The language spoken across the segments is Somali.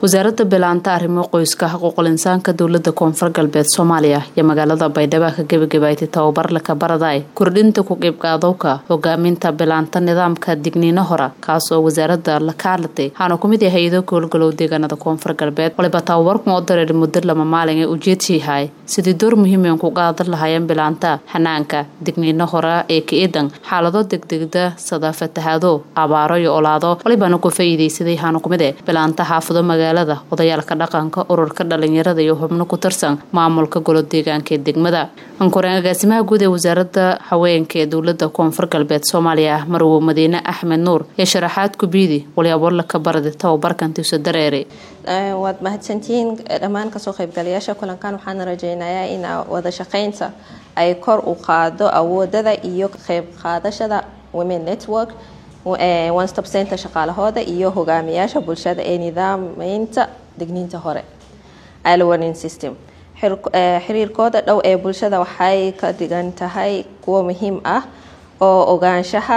wasaaradda bilaanta arrimo qoyska xuquuqul insaanka dowlada koonfur galbeed soomaaliya iyo magaalada baydhabo ka gebagabaaytay tababar laka baraday kordhinta ku qiybqaadowka hogaaminta bilaanta nidaamka digniino hora kaas oo wasaaradda la kaalatay waxaana kumid yahay hay-ado goolgalow deegaanada koonfur galbeed waliba tababarkan oo dareer muddo lama maalin ee ujeedsiihay sidii door muhiimen ku qaadan lahaayeen bilaanta xanaanka digniino hora ee ka-idan xaalado degdegda sada fatahaado abaaro iyo olaado walibana ku faa'iidaysaday waxaana kumid e bilaanta xaafado magaalada odayaalka dhaqanka ururka dhalinyarada iyo xubno ku tirsan maamulka golo deegaanka ee degmada ankoreen agaasimaha guud ee wasaaradda haweenka ee dowlada koonfur galbeed soomaaliya marwo madiine axmed nuur ee sharaxaad kubiidi walyaabo ka barada tababarkantiisa dareere waad mahadsantihiin dhammaan kasoo qaybgalayaasha kulankan waxaana rajeynayaa in wada shaqeynta ay kor u qaado awoodada iyo qeyb qaadashada women network one stop center shaqaalahooda iyo hogaamiyaasha bulshada ee nidaameynta digniinta hore alwarning system xiriirkooda dhow ee bulshada waxay ka dhigan tahay kuwo muhiim ah oo ogaanshaha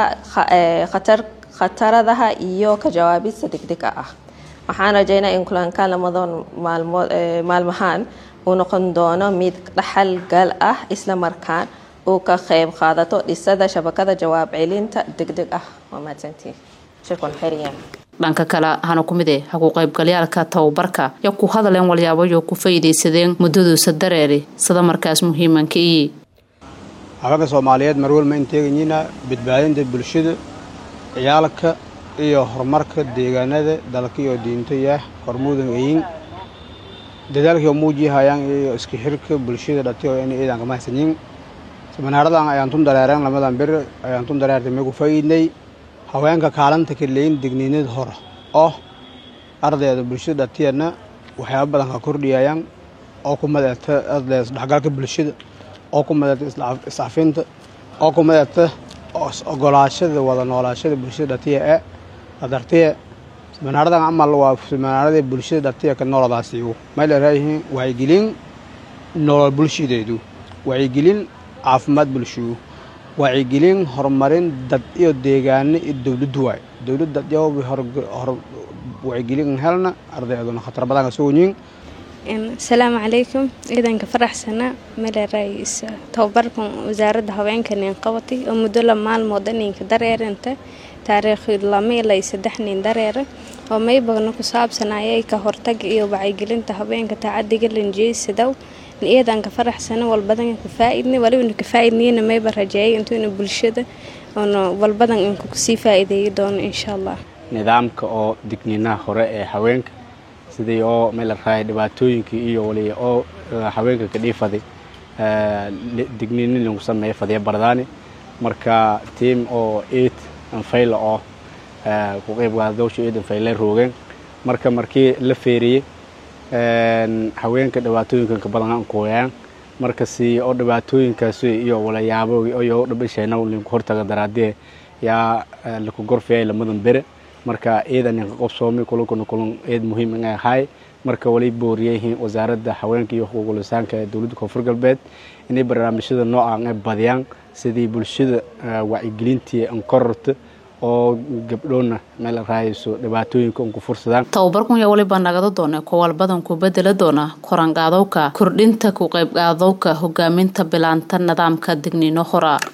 khataradaha iyo ka jawaabista degdega ah waxaan rajeynaa in kulankan lamadan maalmahaan uu noqon doono mid dhaxal gal ah isla markaan uu ka qeyb qaadato dhisada shabakada jawaab celinta degdeg ah waa mahadsantiin shirkan xeriyan dhanka kale hana ku mid e haku qaybgalyaalka tababarka yo ku hadaleen walyaabayo ku faa'iidaysadeen muddaduusa dareeri sida markaas muhiimanka iyi haweenka soomaaliyeed marwal ma inteeganyina badbaadinta bulshada ciyaalka iyo horumarka deegaanada dalka iyo diintaya hormuudan eyin dadaalkii oo muujihayaan iyo iska xirka bulshada dhati oo inay ciidanka mahadsanyin manaaradan ayaan tun dareereen lamadan bir ayaan tun dareertay mee ku faa'iidnay haweenka kaalanta ka leeyin digniinada hore oo ardayda bulshada dhatiyana waxyaaba badan ka kordhiyayaan oo ku madeeta arday isdhexgalka bulshada oo ku madeeta iscafinta oo ku madeeta ogolaashada wada noolaashada bulshada dhatiya ee adartiya manaaradan camal waa manaarada bulshada dhatiya ka nooladaasiigu may leerayihiin wacyigelin nolol bulshadeedu wacyigelin caafimaad bulshigu wacyigelin horumarin dad iyo deegaano iyo dowladdu waay dowladda wacyigelin helna ardayduna khatar badan kasoo wenyiin asalaamu calaykum ciidanka faraxsana maleerays tababarkan wasaaradda haweenka nin qabatay oo muddo la maalmood ninka dareeranta taariikh lama ilaa saddex nin dareera oo maybagna ku saabsanayay ka hortaga iyo wacyigelinta haweenka tacadiga lanjeysadow ciidanka faraxsana walbadan ka faaidna walibana ka faaidnayna mayba rajeeyay intuuna bulshada oona walbadan inku kusii faa'iideeyi doono insha allah nidaamka oo digniinaha hore ee haweenka sidii oo meel la raaya dhibaatooyinkii iyo wali oo haweenka ka dhiifaday digniinin lagu sameeya fadya bardaani marka tiam oo eid anfayla oo ku qeybgaadowsha eid anfayle roogeen marka markii la feeriyey haweenka dhibaatooyinkan ka badan aan kooyaan marka si oo dhibaatooyinkaas iyo walayaabo iyo dhibasheena linku hortaga daraadee yaa laku gorfiyay lamadan bere marka ciidan ninka qobsoomay kulankuna kulan eed muhiim inay ahay marka wali booriyayihiin wasaaradda haweenka iyo xuquuqul insaanka ee dowladda koonfur galbeed inay barnaamijyada noocan ay badiyaan sidii bulshada wacyigelintii an kororto oo gabdhoona meel raayayso dhibaatooyinka un ku fursadaan tababarkun yaa waliba nagada doona kowal badan ku bedela doona koranqaadowka kordhinta ku qaybqaadowka hogaaminta bilaanta nidaamka digniino hora